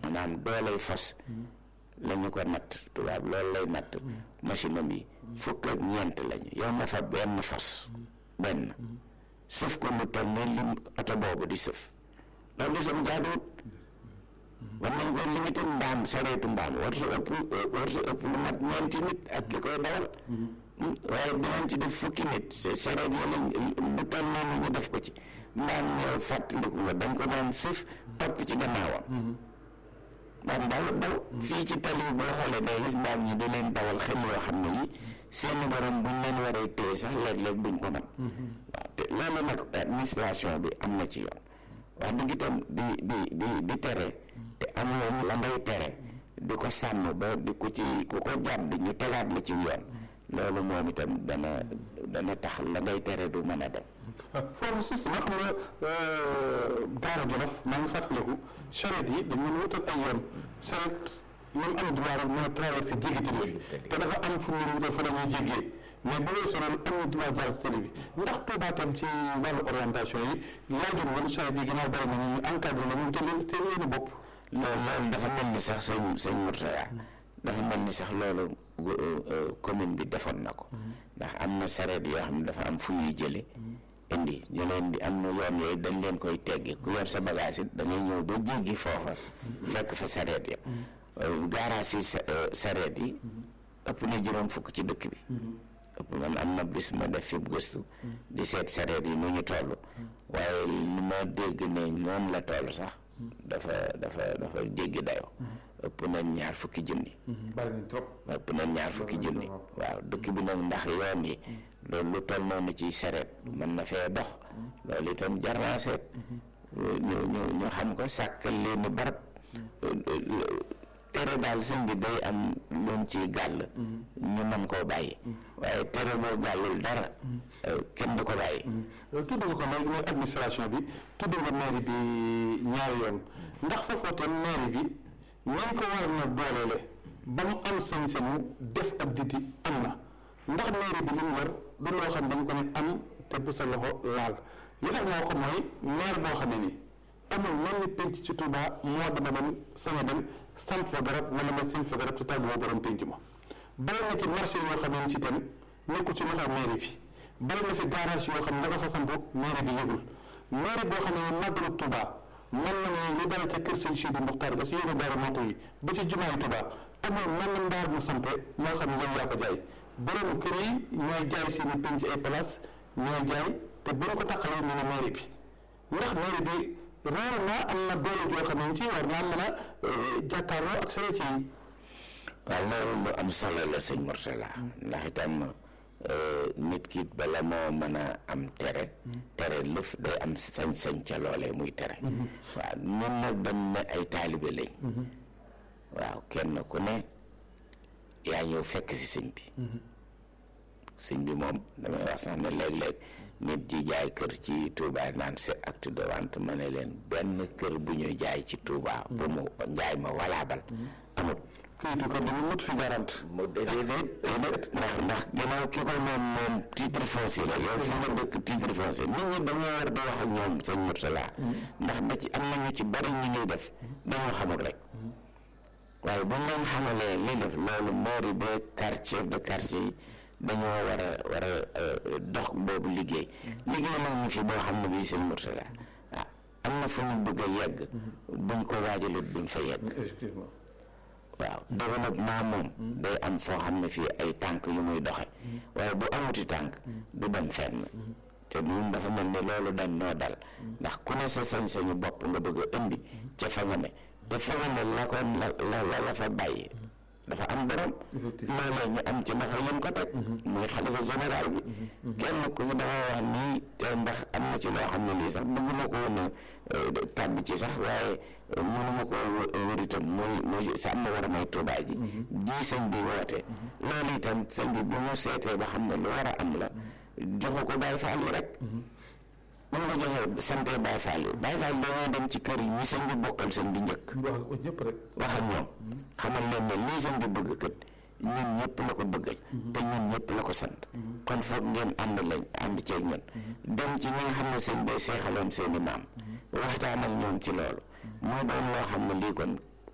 maanaam doolay fas la ñu ko natt tubaab loolu lay natt machine am yi fukk ak ñeent lañu yow na fa benn fas benn sëf ko lu toll ne lim oto boobu di sëf loolu sam jaaduwut war nañ ko limité mbaam sareetu mbaam war sa ëpp war sa ëpp lu mat ñeenti nit ak ki koy dawal waaye dinañ ci def fukki nit sareet yi lañ lu toll noonu ñu def ko ci mbaam ñëw fàttaliku nga dañ ko doon sëf topp ci gannaawam mbaam daw daw fii ci tali boo xoolee day gis mbaam ñi di leen dawal xel yoo xam ne yi seeni borom buñ leen waree téye sax léeg-léeg duñ ko man waaw te loolu nag administration bi am na ci yoon wax dëgg itam di di di di tere te am la ngay tere di ko sàmm ba di ko ci ku ko jàdd ñu tegaat la ci yoon loolu moom itam dana dana tax la ngay tere du mën a dem foofu justement xam nga Daara Jolof maa ngi fàttaliku charrette yi dañu leen wutal ay yoon charrette ñoom am droit rek mën a traversé jéggi tali bi te dafa am fu mu wutal fa la ñuy jéggee mais bu weesoo loolu am na droit jaar ci tali bi ndax Touba tam ci wàllu orientation yi laajoon woon charrette yi ginnaaw bari na ñu encadré la ñu te leen seen yoonu bopp loolu loolu dafa mel ni sax sëñ sëñ Mourtada dafa mel ni sax loolu commune bi defoon na ko ndax am na sareet yoo xam ne dafa am fu ñuy jële indi ñu leen di am na yoon yooyu dañ leen koy teggi ku yor sa bagage it da ngay ñëw ba jéggi foofa fekk fa sareet ya gaaraas yi sareet yi ëpp na juróom fukk ci dëkk bi ëpp man am na bis ma def fi gëstu di seet sareet yi nu ñu toll waaye li ma dégg ne moom la toll sax dafa dafa dafa jéggi dayoo ëpp na ñaar fukki junni bari nañ trop ëpp na ñaar fukki junni waaw dëkk bi nag ndax yoon yi loolu lu toll noonu ci sareet mën na fee dox loolu itam jar naa seet ñu ñu ñu xam ko sàkkal leen barab tere daal sëñ bi day am loon ci gàll ñu mën koo bàyyi waaye tere boo gàllul dara kenn du ko bàyyi tudd nga ko léegi mooy administration bi tudd nga mairie bi ñaari yoon ndax foofoo tam mairie bi nañ ko war na dooleele ba mu am sañ-sañu def ak diti am na ndax mairie bi li mu war du loo xam dañ ko ne am te bu sa loxo laal li tax moo ko mooy maire boo xam ne nii amul mel ni penc ci Touba moo dama dem sañ a dem samp fa garab wala ma sëñ fa garab te tàgguwoo borom penc ma bari na ci marché yoo xam ne si tam nekkul ci loxo mairie bi bari na fi garage yoo xam ne dafa fa samp mairie bi yëgul mairie boo xam ne màggalu Touba mën na ne lu dara ca kër sëñ Sidi Muxtaar ba si yóbbu dara moo yi ba si jumaay Touba amul mën na mbaar mu sampe moo xam ne yow yaa ko jaay borom kër yi ñooy jaay seen i penc ay place ñooy jaay te bu ñu ko taqalee ñu ne mairie bi ndax mairie bi rarement am na doole joo xam ne ci war naa mën a jàkkaarloo ak charrette yi. waaw loolu lu am solo la sëñ Mourtala ndax itam nit ki bala moo mën a am tere tere lëf day am sañ-sañ ca loolee muy tere waaw ñun nag dañ ne ay taalibe lañ waaw kenn ku ne yaa ñëw fekk si sëñ bi sëñ bi moom damay wax sax ne léeg-léeg nit ji jaay kër ci Touba naan c'est acte de vente ma ne leen benn kër bu ñu jaay ci Touba bu mu njaay ma walaabal amut kayitu ko dama mut fi garant mu déedéet déedéet ndax ndax gannaaw ki ko moom moom titre foncier la yow fi nga dëkk titre foncier nit ñi dañoo war di wax ak ñoom sëñ Mourtala ndax da ci am nañu ci bari ñi ñuy def dañoo xamul rek waaye bu ñu leen xamalee li def loolu mairie ba quartier chef de quartier yi dañoo war a war a dox boobu liggéey liggéey la ñu fi boo xam ne bii sëñ Mourtala ah am na fu ñu bëgg a yegg buñ ko waajalut duñ fa yegg effectivement waaw développement moom day am foo xam ne fii ay tànk yu muy doxe waaye bu amuti tànk du dem fenn te ñun dafa mel ni loolu dañ noo dal ndax ku ne sa sañ-sañu bopp nga bëgg a indi ca fa nga ne te fa nga ne la ko la la la fa bàyyi dafa am borom loolee ñu am ci naka yëm ko teg muy xalifa général bi kenn ku fi dafa wax nii te ndax am na ci loo xam ne lii sax bëgguma ko woon a tàbbi ci sax waaye mënuma ko wër itam muy muy sàmm war a may tuubaa ji ji sëñ bi woote loolu itam sëñ bi bu mu seetee ba xam ne lu war a am la joxu ko Baay Faal yi rek mën nga joxe sante Baay Faal yi Baay Faal dañoo dem ci kër yi ñi sëñ bi bokkal sëñ bi njëkk wax ko ñëpp rek wax ak ñoom xamal leen ne lii sëñ bi bëgg kët ñun ñëpp la ko bëggal te ñun ñëpp la ko sant kon foog ngeen ànd lañ ànd ceeg ñun dem ci ñi nga xam ne sëñ bay seexaloon seeni maam waxtaan ak ñoom ci loolu moo doon loo xam ne lii kon